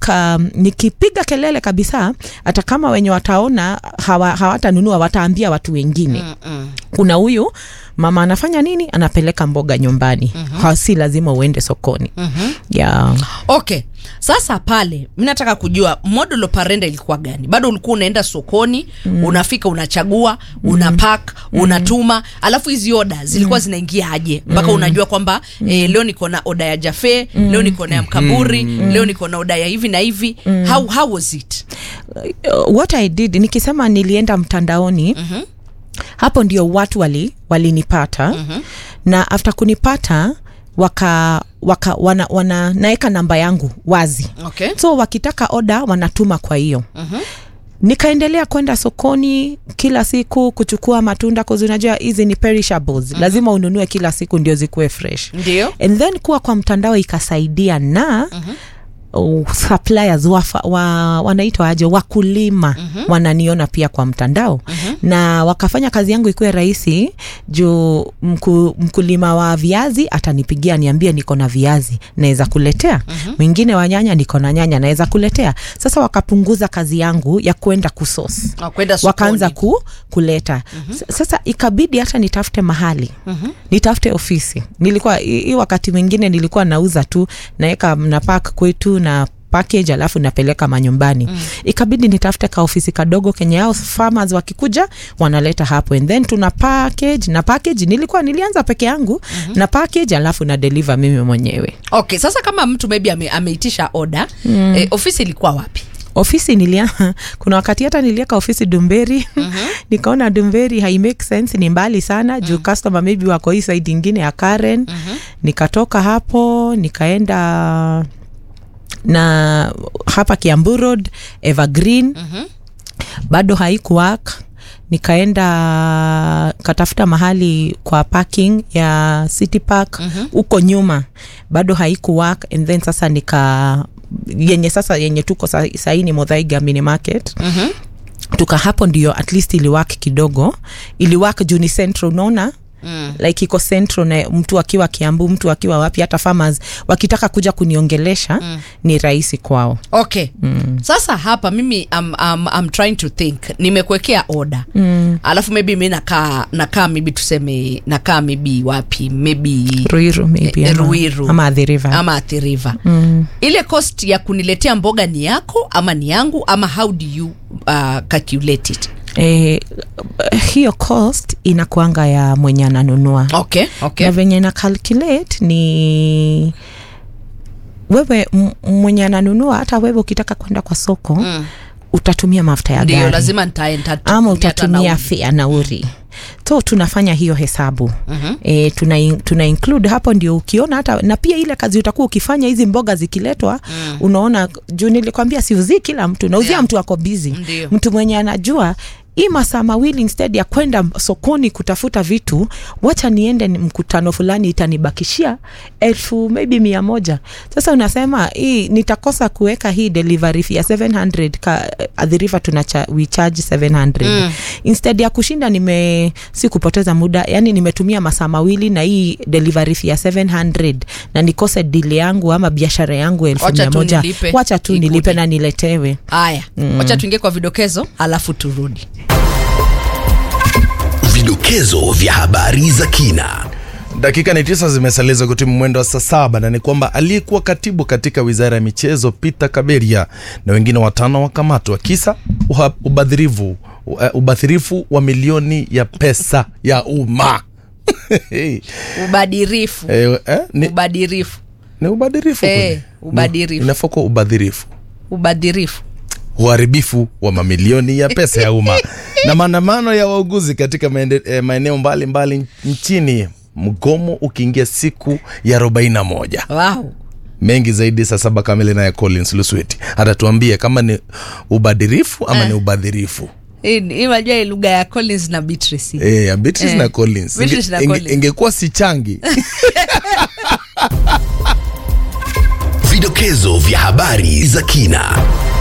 um, nikipiga kelele kabisa hata kama wenye wataona hawa, hawatanunua wataambia watu wengine Mm-mm. kuna huyu mama anafanya nini anapeleka mboga nyumbani mm-hmm. si lazima uende sokoni Mhm. yeah. okay sasa pale mi nataka kujua model operandi ilikuwa gani bado ulikuwa unaenda sokoni mm. unafika unachagua una pack unatuma alafu hizi oda zilikuwa zinaingia aje mpaka unajua kwamba eh, leo niko na oda ya jafe leo niko na ya mkaburi leo niko na oda ya hivi na hivi how, how was it uh, what i did nikisema nilienda mtandaoni Mhm. hapo ndio watu wali walinipata mm-hmm. na after kunipata waka waka wana, wana naeka namba yangu wazi okay so wakitaka oda wanatuma kwa hiyo Mhm. nikaendelea kwenda sokoni kila siku kuchukua matunda cause unajua hizi ni perishables lazima ununue kila siku ndio zikuwe fresh ndio and then kuwa kwa mtandao ikasaidia na uh, suppliers wafa, wa, wanaitwa aje wakulima wananiona pia kwa mtandao na wakafanya kazi yangu ikuwe rahisi juu mku, mkulima wa viazi atanipigia niambie niko na viazi naweza kuletea mwingine wa nyanya niko na nyanya naweza kuletea sasa wakapunguza kazi yangu ya kwenda kusos Ah, kwenda sokoni. wakaanza ku, kuleta mm-hmm. sasa ikabidi hata nitafute mahali mm-hmm. nitafute ofisi nilikuwa hii hii wakati mwingine nilikuwa nauza tu naweka na pack kwetu na package alafu napeleka manyumbani mm. ikabidi nitafute ka ofisi kadogo kenye ao farmers wakikuja wanaleta hapo and then tuna package na package nilikuwa nilianza peke yangu mm-hmm. na package alafu na deliver mimi mwenyewe okay sasa kama mtu maybe ame, ameitisha oda mm. eh, ofisi ilikuwa wapi ofisi nilia kuna wakati hata nilieka ofisi dumberi mm-hmm. nikaona dumberi hai make sense ni mbali sana juu customer maybe wako hii side ingine ya karen mm-hmm. nikatoka hapo nikaenda na hapa kiambu road evergreen Mhm. bado haikuwak nikaenda katafuta mahali kwa parking ya city park huko mm-hmm. nyuma bado haikuwak and then sasa nika yenye sasa yenye tuko sa- saini modhaiga mini market Mhm. tuka hapo ndio at least iliwak kidogo iliwak juu ni central unaona Mm. like iko central na mtu akiwa kiambu mtu akiwa wapi hata farmers wakitaka kuja kuniongelesha mm. ni rahisi kwao okay mm. sasa hapa mimi I'm, I'm, I'm trying to think nimekuwekea oda mm. alafu maybe mi nakaa nakaa maybe tuseme nakaa maybe wapi maybe ruiru maybe Eh, ama, Ruiru. ama Athi River. ama Athi River mm. ile cost ya kuniletea mboga ni yako ama ni yangu ama how do you uh, calculate it eh, hiyo cost inakuanga ya mwenye ananunua okay okay na venye na calculate ni wewe m- mwenye ananunua hata wewe ukitaka kwenda kwa soko mm. utatumia mafuta ya ndio gari lazima nitaenda ama utatumia fea nauri so tunafanya hiyo hesabu mm-hmm. e, tuna, in- tuna include hapo ndio ukiona hata na pia ile kazi utakuwa ukifanya hizi mboga zikiletwa mm. unaona juu nilikwambia siuzii kila mtu nauzia Yeah. mtu ako bizi Ndio. mtu mwenye anajua hii masaa mawili instead ya kwenda sokoni kutafuta vitu wacha niende ni mkutano fulani itanibakishia elfu maybe mia moja sasa unasema hii nitakosa kuweka hii delivery fee ya 700 ka adhirifa tuna cha, we charge 700 mm. instead ya kushinda nime si kupoteza muda yani nimetumia masaa mawili na hii delivery fee ya 700 na nikose dili yangu ama biashara yangu elfu Wacha mia tu moja nilipe, wacha tu ikuje. nilipe na niletewe haya mm. wacha tuingie kwa vidokezo alafu turudi Vidokezo vya habari za kina. Dakika ni tisa zimesalia kutimu mwendo wa saa saba na ni kwamba aliyekuwa katibu katika wizara ya michezo Peter Kaberia na wengine watano wakamatwa kisa uha- ubadhirifu uh, ubadhirifu wa milioni ya pesa ya umma Eh, ubadirifu eh, ni, ubadirifu ni ubadhirifu Eh, kweli? ubadhirifu. No, inafaa kuwa ubadhirifu ubadirifu uharibifu wa mamilioni ya pesa ya umma na maandamano ya wauguzi katika maende- eh, maeneo mbalimbali nchini mgomo ukiingia siku ya 41 wow. mengi zaidi saa saba kamili naye collins lusweti atatuambia kama ni ubadirifu ama ni ubadhirifu Hii- hii unajua hii lugha ya collins na beatrice Eh, ya Beatrice Eh, na collins Beatrice na Inge- inge- Collins. ingekuwa si changi Vidokezo vya habari za kina.